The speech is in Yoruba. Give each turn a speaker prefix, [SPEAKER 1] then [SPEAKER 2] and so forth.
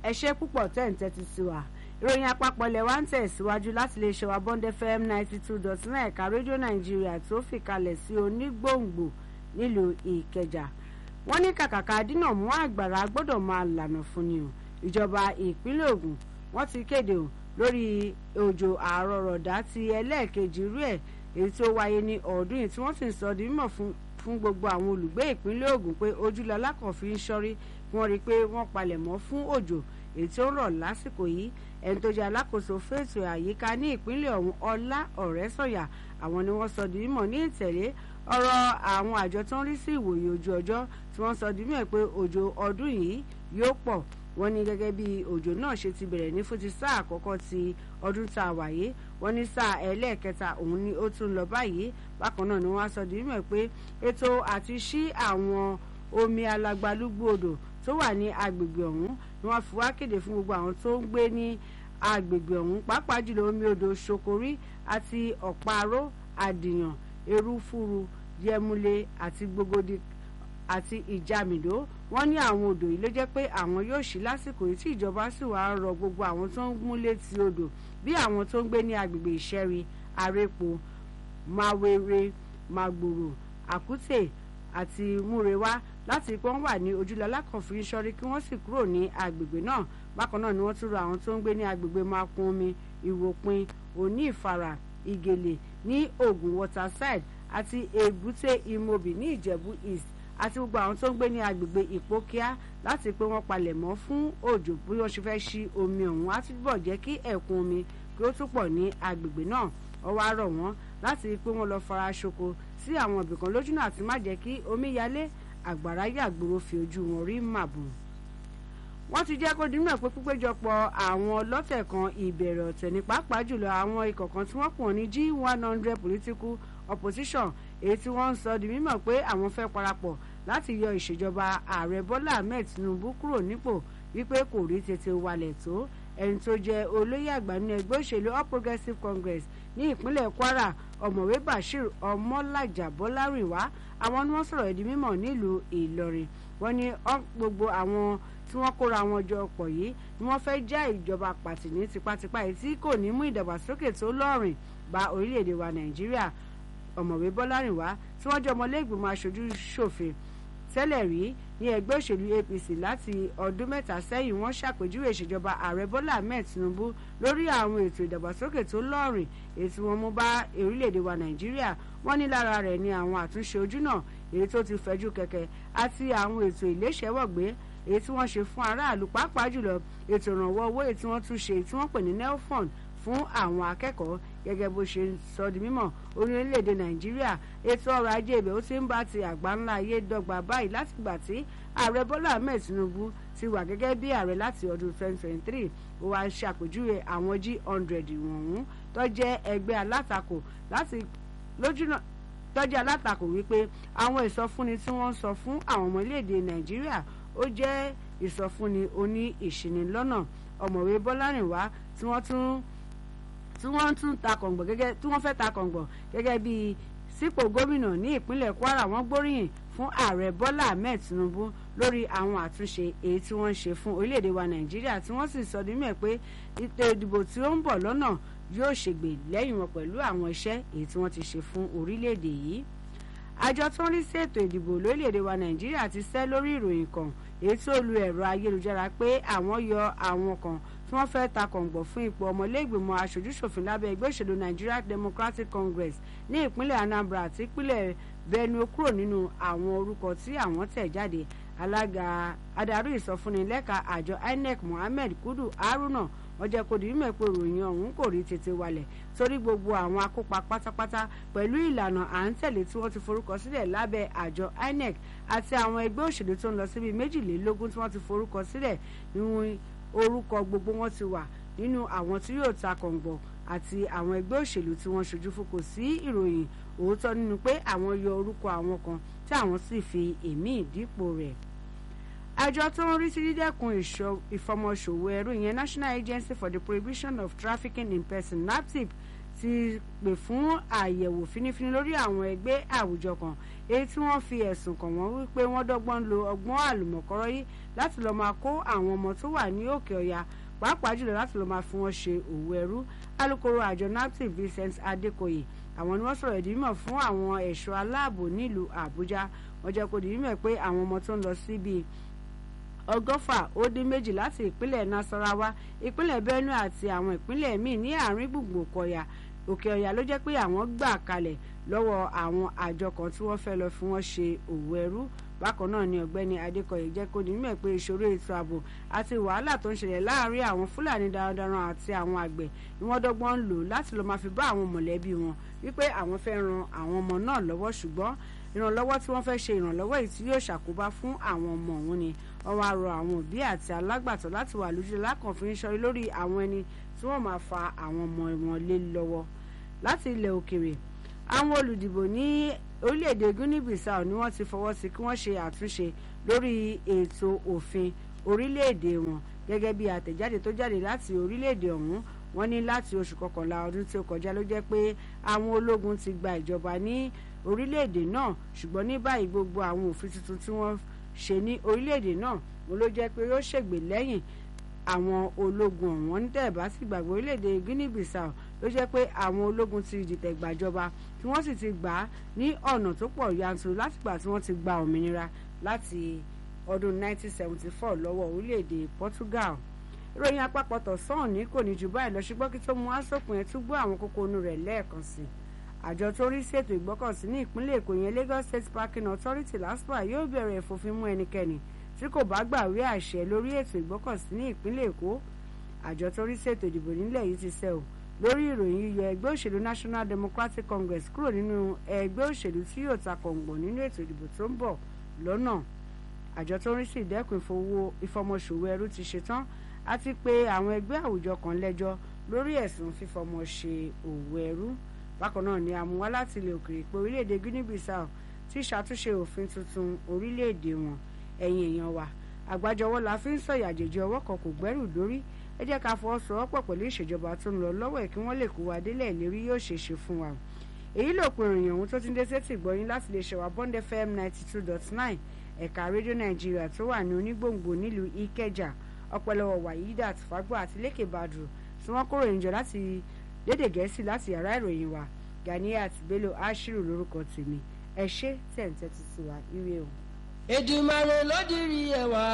[SPEAKER 1] ẹ ṣé púpọ̀ tẹ́ ń tẹ́tí sí wa ìròyìn àpapọ̀ ilẹ̀ wa ń tẹ̀síwájú láti lè ṣe wa bond fm ninety two dot nine ẹ̀ka rédíò nàìjíríà tó fìkalẹ̀ sí onígbòǹgbò nílùú ìkẹjà wọ́n ní kàkàkà dínà mú àgbàrá gbọ́dọ̀ máa lànà fún ni o ìjọba ìpínlẹ̀ ògùn wọ́n ti kéde o lórí òjò àrọ̀rọ̀dá ti ẹlẹ́ẹ̀kejì irú ẹ̀ èyí tó wáyé ní ọdún yìí tí wọ́n sì ń sọ di mímọ̀ fún gbogbo àwọn olùgbé ìpínlẹ̀ ògùn pé ojúlọ alákànfin ń ṣọ́rí wọ́n rí i pé wọ́n palẹ̀ mọ́ fún òjò èyí tó ń rọ̀ lásìkò yìí ẹni tó jẹ́ alákòóso fètò àyíká ní ìpínlẹ̀ ọ̀hún ọlá ọ̀rẹ́sọ̀yà àwọn ni wọ́n sọ di mímọ̀ ní ìtẹ̀lé ọ̀rọ̀ àwọn àjọ tó ń rí sí ìwòye ojú ọjọ́ tí wọ́n sọ di mímọ̀ pé òjò ọdún yìí yóò pọ̀ wọ́n ní gẹ́gẹ́ bí òjò náà ṣe ti bẹ̀rẹ̀ ní fún ti sáà àkọ́kọ́ ti ọdún tá a wáyé wọ́n ní sáà ẹlẹ́ẹ̀kẹta òun ni ó tún lọ báyìí bákan náà ni wọ́n á sọ di mímọ̀ pé ètò àti ṣí àwọn omi alagbalúgbú odò tó wà ní agbègbè ọ̀hún ni wọ́n fi wá kéde fún gbogbo àwọn tó ń gbé ní agbègbè ọ̀hún pàápàá jùlọ omi odò ṣokori àti ọ̀paró àdìyàn erúfúru yẹmúlé àti gbogbo àti ìjàmìdó wọ́n ní àwọn odò yìí ló jẹ́ pé àwọn yóò ṣí lásìkò yìí tí ìjọba sì wá rọ gbogbo àwọn tó ń mú létí odò bí àwọn tó ń gbé ní agbègbè ìṣẹ́rí arépo máwéré magbòrò àkútè àti múrewá láti pé wọ́n wà ní ojúlọ alákànfin sọ́rí kí wọ́n sì kúrò ní agbègbè náà bákan náà ni wọ́n tún rọ àwọn tó ń gbé ní agbègbè makun omi ìwòpin òní ìfara ìgèlè ní ogun waterside àti èbúté imobi ní ìjẹ̀bú east àti gbogbo àwọn tó ń gbé ní agbègbè ìpókíá láti pé wọ́n palẹ̀ mọ́ fún òjò bí wọ́n ṣe fẹ́ ṣí omi ọ̀hún á túbọ̀ jẹ́ kí ẹ̀kún omi kí ó tún pọ̀ ní agbègbè náà ó wá rọ̀ wọ́n láti pé wọ́n lọ fara ṣoko sí àwọn ibìkan lójúnà àti má jẹ́ kí omi yalé àgbàrá yàgbòrò fi ojú wọn rí màbùn wọ́n ti jẹ́ kó dínà pé pípéjọpọ̀ àwọn ọlọ́tẹ̀ kan ìbẹ̀rẹ̀ ọ̀tẹ̀ ní pàápàá jùlọ àwọn ikọ̀ kan tí wọ́n pọ̀ ní g one hundred political opposition èyí tí wọ́n ń sọ di mímọ̀ pé àwọn fẹ́ parapọ̀ láti yọ ìṣèjọba ààrẹ bọ́lá ahmed tinubu kúrò nípò wípé kò rí tètè walẹ̀ tó ẹni tó jẹ́ olóyè àgbà nínú ẹgbẹ́ òṣèlú all progressives congress ní ìpínlẹ̀ kwara ọ̀mọ̀wé bashir ọmọlájà bọ́lárìnwá àwọn ni wọ́n sọ̀rọ̀ ẹ̀dí mímọ̀ nílùú ìlọrin wọ́n ní gbogbo àwọn tí wọ́n kóra wọn jọ pọ̀ yìí ni wọ́n fẹ́ já ìjọba pàtì ní tipátipá yìí tí kò ní mú ìdàgbàsókè tó lọ́rìn bá orílẹ̀-èdè wa nàìjíríà ọ̀mọ̀wé bọ́lárìnwá tí wọ́n jẹ́ ọmọlẹ́gbìmọ̀ aṣojú ṣòfin tẹ́lẹ̀ rí ní ẹgbẹ́ òṣèlú apc láti ọdún mẹ́ta sẹ́yìn wọ́n ṣàpèjúwe ìṣèjọba ààrẹ bọ́lá ahmed tinubu lórí àwọn ètò ìdàgbàsókè tó lọ́rìn èyí tí wọ́n mú bá orílẹ̀-èdè wa nàìjíríà wọ́n ní lára rẹ̀ ni àwọn àtúnṣe ojúnà èyí tó ti fẹ̀jú kẹ̀kẹ́ àti àwọn ètò ìléṣẹ́wọ̀gbé èyí tí wọ́n ṣe fún aráàlú pàápàá jùlọ ètò ìrànwọ́ owó èyí tí wọ́n tún ṣe tí wọ́n pè ní nelfund fún àwọn akẹ́kọ̀ọ́ gẹ́gẹ́ bó ṣe sọ di mímọ̀ orílẹ̀-èdè nàìjíríà ètò ọrọ̀ ajé ibẹ̀ ó ti ń bá ti àgbáńlá ayé dọ́gba báyìí láti gbà tí ààrẹ bọ́lá ahmed tinubu ti wà gẹ́gẹ́ bí ààrẹ láti ọdún 2023 ó wá ṣàpèjúwe àwọn g100 wọ̀nyún tó jẹ́ ẹgbẹ́ alátakò láti lójúnà tó jẹ́ alátakò wípé àwọn ìsọfúnni tí wọ́n ń sọ fún àwọn ọmọ orílẹ̀-èdè nàìjíríà ó jẹ́ ìsọfúnni oní ìṣìnilọ́nà ọ̀mọ̀wé bọ́lárìnwá tí wọ́n tún tí wọ́n tún ta kọ̀ǹgbọ̀n gẹ́gẹ́ tí wọ́n fẹ́ ta kọ̀ǹgbọ̀n gẹ́gẹ́ bí sípò gómìnà ní ìpínlẹ̀ kwara wọ́n gbóríyìn fún ààrẹ bọ́lá ahmed tinubu lórí àwọn àtúnṣe èyí tí wọ́n ń ṣe fún orílẹ̀-èdè wa nàìjíríà tí wọ́n sì sọ ní mẹ́ pé ètò ìdìbò tí ó ń bọ̀ lọ́nà yóò ṣègbè lẹ́yìn wọn pẹ̀lú àwọn iṣẹ́ èyí tí wọ́n ti ṣe fún orílẹ̀-èdè yìí àjọ tó ń rí sí ètò ìdìbò lórílẹ̀‐èdè wa nàìjíríà ti sẹ́ lórí ìròyìn kan èyí tó lu ẹ̀rọ ayélujára pé àwọn yọ àwọn kan tí wọ́n fẹ́ ta kọ̀ǹgbọ̀ fún ipò ọmọlẹ́gbìmọ̀ aṣojúṣòfin lábẹ́ ẹgbẹ́ òṣèlú nigeria democratic congress ní ìpínlẹ̀ anambra àti ìpínlẹ̀ benue kúrò nínú àwọn orúkọ tí àwọn tẹ̀ jáde alága adarí ìsọfúnni lẹ́ka àjọ inec mohammed kudu haruna wọ́n jẹ́ kó di mímọ̀ pé ròyìn ọ̀hún kò rí tètè walẹ̀ torí gbogbo àwọn akópa pátápátá pẹ̀lú ìlànà à ń tẹ̀lé tí wọ́n ti forúkọ sílẹ̀ lábẹ́ àjọ inec àti àwọn ẹgbẹ́ òṣèlú tó ń lọ síbi méjìlélógún tí wọ́n ti forúkọ sílẹ̀ nínú orúkọ gbogbo wọn ti wà nínú àwọn tí yóò ta kọ̀ǹgbọ̀ àti àwọn ẹgbẹ́ òṣèlú tí wọ́n ṣojú fún kò sí ìròyìn òótọ́ nínú pé àwọn yọ orúkọ àwọn kan tí àwọn sì fi èmí ìdípò rẹ̀ àjọ tó ń rí sí dídẹ́kun ìfọmọṣòwò ẹrú ìyẹn national agency for the prohibition of trafficking in person naptip ti pè fún àyẹ̀wò fínífíní lórí àwọn ẹgbẹ́ àwùjọ kan èyí tí wọ́n fi ẹ̀sùn kàn wọ́n wípé wọ́n dọ́gbọ́n lo ọgbọ́n àlùmọ̀kọ́rọ́ yìí láti lọ́ọ́ máa kó àwọn ọmọ tó wà ní òkè ọ̀yà pàápàá jùlọ láti lọ́ọ́ máa fi wọ́n ṣe òwò ẹrú alūkkóró àjọ naptip Vincent Adekoye àwọn ni wọ́n sọ̀rọ̀ ìdí mímọ̀ fún àwọn ẹ̀ṣọ́ aláàbò nílùú Àbújá wọ́n jẹ́ kó di mímọ̀ pé àwọn ọmọ tó ń lọ síbi ọgọ́fà ó dín méjì láti ìpínlẹ̀ Nasarawa ìpínlẹ̀ Benue àti àwọn ìpínlẹ̀ míì ní àárín gbùngbùn kọ̀yà òkè ọ̀yà ló jẹ́ pé àwọn gbà kalẹ̀ lọ́wọ́ àwọn àjọ kan tí wọ́n fẹ́ lọ fi wọ́n ṣe òwò ẹrú bákan náà ni ọ̀gbẹ́ni Adékọ̀yé jẹ́ kó di mímọ̀ pé ìṣòro ètò ààbò àti wàhálà tó ń ṣẹlẹ̀ láàárín àwọn Fúlàní darandaran àti àwọn àgbẹ̀ ni wọ́n dọ́gbọ́n ń lò láti lọ́ọ́ máa fi bá àwọn mọ̀lẹ́bí wọn wípé àwọn fẹ́ ran àwọn ọmọ náà lọ́wọ́ ṣùgbọ́n ìrànlọ́wọ́ tí wọ́n fẹ́ ṣe ìrànlọ́wọ́ yìí tí yóò ṣàkóbá fún àwọn ọmọ òun ni wọ́n wá rọ àwọn òbí àti alágbàtọ́ láti wà lójú lákànfin ṣọ́rí lórí àwọn ẹni tí wọ́n máa fa àwọn ọmọ wọn lé lọ́wọ́ láti ilẹ̀ òkèrè àwọn olùdìbò ní orílẹ̀-èdè Guinea Bissau ni wọ́n ti fọwọ́ sí kí wọ́n ṣe àtúnṣe lórí ètò òfin orílẹ̀-èdè wọn gẹ́gẹ́ bí àtẹ̀jáde tó jáde láti orílẹ̀-èdè ọ̀hún wọ́n ní láti oṣù kọkànlá ọdún tí ó kọjá ló jẹ́ pé àwọn ológun ti gba ìjọba ní orílẹ̀-èdè náà ṣùgbọ́n ní báyìí gbogbo àwọn òfin tuntun tí wọ́n ṣe ní orílẹ̀-èdè náà wọn ló jẹ́ pé yóò ṣègbè lẹ́yìn àwọn ológun ọ̀hún ní tẹ̀bá sì gbàgbé orílẹ̀-èdè Guinea Bissau ló jẹ́ pé àwọn ológun ti dìtẹ̀ gbàjọba tí wọ́n sì ti gbà á ní ọ̀nà tó pọ̀ yanturu látìgbà tí wọ́n ti gba òmìnira láti ọdún 1974 lọ́wọ́ orílẹ̀-èdè Portugal ìròyìn àpapọ̀ tọ̀sán ní kò ní jù báyìí lọ ṣùgbọ́n kí tó mú asòpin ẹ̀ tún gbọ́ àwọn kókó inú rẹ̀ lẹ́ẹ̀kan sí i àjọ tó rí sí ètò ìgbọ́kànsí ní ìpínlẹ̀ Èkó yẹn Lagos State Parking Authority LASPA yóò bẹ̀rẹ̀ ìfòfin mú ẹnikẹ́ni tí kò bá gbàwé àṣẹ lórí ètò ìgbọ́kànsí ní ìpínlẹ̀ Èkó àjọ tó rí sí ètò ìdìbò nílẹ̀ yìí ti sẹ́ ò lórí ìròyìn yíyọ ẹgbẹ́ òṣèlú National Democratic Congress kúrò nínú ẹgbẹ́ òṣèlú tí yóò ta kọ̀ǹgbọ̀n nínú ètò ìdìbò tó ń bọ̀ lọ́nà àjọ tó ń rí sí ìdẹ́kun ìfọmọṣòwò ẹrú ti ṣetán àti pé àwọn ẹgbẹ́ àwùjọ kan lẹ́jọ́ lórí ẹ̀sùn fífọmọ ṣe òwò ẹrú bákan náà ni àmúwá láti ilẹ̀ òkèèrè pé orílẹ̀-èdè Guinea Bissau ti ṣàtúnṣe òfin tuntun orílẹ̀-èdè wọn ẹ̀yin èèyàn wa àgbájọwọ́ la fi ń sọ̀yà àjèjì ọwọ́ kan kò gbẹ́rù dórí ẹ jẹ́ ká fọwọ́sowọ́pọ̀ pẹ̀lú ìṣèjọba tó ń lọ lọ́wọ́ ẹ̀ kí wọ́n lè kó wa délẹ̀ ìlérí yóò ṣe é ṣe fún wa èyí ló pe ìròyìn ọ̀hún tó ti ń dé sétí ìgbọ́yìn láti lè ṣẹ̀wá Bond FM ninety two dot nine ẹ̀ka rédíò Nàìjíríà tó wà ní onígbòǹgbò nílùú Ìkẹjà ọpẹ́lọpẹ́ Wàyídà Tùfágbó àti Lékè Badru tí wọ́n kóró ìjọ láti lédè Gẹ̀ẹ́sì láti yàrá ìròyìn wa Ganiat Bello Ashiru lórúkọ tèmi ẹ ṣé tẹ̀ ń tẹ́tí sí wa ire o.
[SPEAKER 2] Èdùmàrè ló dirí ẹwà